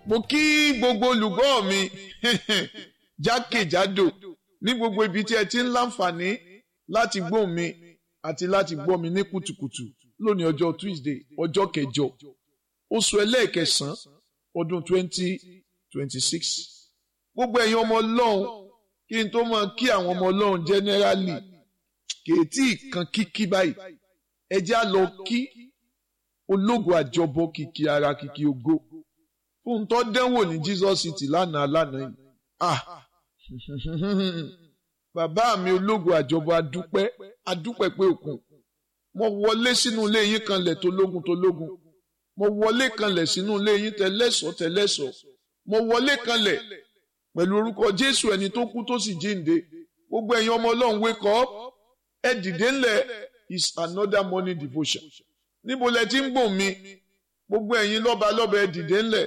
mo kí gbogbo olùgbọ́ mi jákèjádò ní gbogbo ibi tí ẹ ti ń láǹfààní láti gbóhùn mi àti láti gbọ́ mi ní kùtùkùtù lónìí ọjọ́ Tuesday ọjọ́ kẹjọ oṣù ẹlẹ́ẹ̀kẹsàn-án ọdún twenty twenty six gbogbo ẹ̀yin ọmọ ọlọ́run kí n tó máa kí àwọn ọmọ ọlọ́run generally kèétí kan kíkí báyìí ẹ já lọ kí ológo àjọbọ kìkì ara kìkì ògo fún tó dẹ́wò ní Jesus City lánàá lánàá yìí ah bàbá mi ológo àjọbọ adúpẹ́ adúpẹ́ pé òkun mo wọlé sínú ilé yín kanlẹ̀ tó lógun tó lógun mo wọlé kanlẹ̀ sínú ilé yín tẹlẹ́sọ̀ tẹlẹ́sọ̀ mo wọlé kanlẹ̀ pẹ̀lú orúkọ Jésù ẹni tó kú tó sì jíǹde gbogbo ẹ̀yin ọmọ Ọlọ́run wake up ẹ dìde ńlẹ̀ is another morning devotion níbo lẹ ti ń gbọ̀n mi gbogbo ẹ̀yin lọ́ba lọ́ba ẹ dìde ńlẹ̀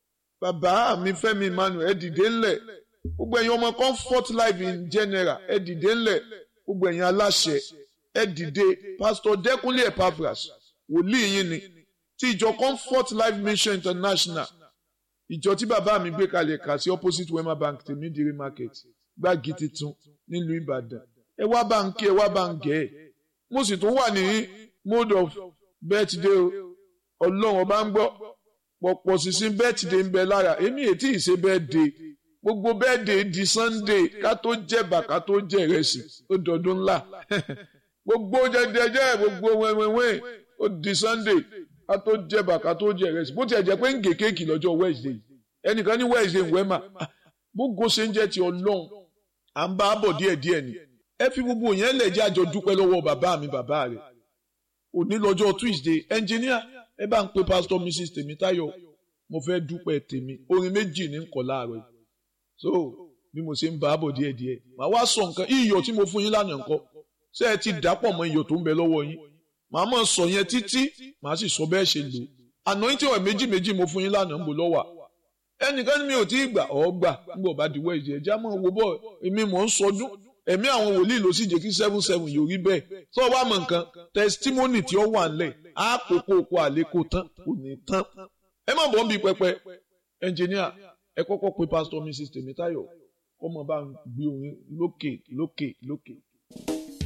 bàbá mi Fẹ́mi Emmanuel ẹ dìde ńlẹ̀ gbogbo ẹ̀yin ọmọ comfort life in general ẹ dìde ńlẹ̀ gbogbo ẹ̀yin aláṣẹ ẹ dìde pastor Dẹ́kunlé Epaphras wòlíì yín ni ti ìjọ comfort life mission international ìjọ tí bàbá mi gbé kalẹ̀ kà sí opposite wema bank tèmídìrí market gbági titun nílùú Ìbàdàn ẹ wá bá ń kí ẹ wá bá ń gẹ̀ ẹ́ mo sì tún wà ní mode of birthday o ọlọ́run ọba ń gbọ́ pọ̀pọ̀ sísìn birthday ń bẹ lára èmi ètí ìṣe birthday gbogbo birthday di sunday ká tó jẹ̀bà ká tó jẹ ìrẹsì ó dọdún ńlá gbogbo jẹjẹjẹ gbogbo wẹ́wẹ́wẹ́ ó di sunday ká tó jẹ̀bà ká tó jẹ ìrẹsì bó tiẹ̀ jẹ́ pé ń gé kéèkì lọ́jọ́ wednesday ẹnìkan ní wednesday ń wẹ́mà gbogbo ṣe ń jẹ́ ti ọlọ́run à ń bá a bọ̀ díẹ̀díẹ̀ ni ẹ fi gbogbo yẹn lẹ̀ jẹ́ àjọ dúpẹ́ lọ́wọ́ bàbá mi bàbá rẹ̀ òní lọ́jọ́ tuesday engineer ẹ bá ń pe pastor mrs tèmítáyọ̀ mo fẹ́ dúpẹ́ tèmi orin méjì ní kọ̀ láàárọ̀ so bí mo ṣe ń bá a bọ̀ díẹ̀díẹ̀ màá wá sọ nǹkan iyọ̀ tí mo fún yín lánàá nǹkan ṣé ẹ ti dàpọ̀ mọ́ iyọ̀ tó ń bẹ lọ́wọ́ yín màá mọ̀ sọ yẹn títí màá sì sọ bẹ́ẹ̀ ṣe lò àná yín tí wọ́n méjì méjì mo fún yín lánàá ń bò lọ́wọ́ ẹnìkan ní mi ò tí ì gbà ọ́ gbà nígbà bá diwọ́ ìjẹ́ ẹja mọ̀ wo bọ́ èmi mọ̀ ń sọdún ẹ̀mí àwọn wòlíì ló sì jẹ́ kí seven seven yóò rí bẹ́ẹ̀ tó o bá mọ̀ nǹkan testimony tí ó wà ńlẹ̀ á kókó oko àlékò tán kò ní tán ẹ má bọ́ ń bi pẹpẹ ẹnjìníà ẹ kọ́kọ́ pe pastor mrs tèmítáyọ̀ kọ́mọ bá ń gbé orin lókè lókè lókè.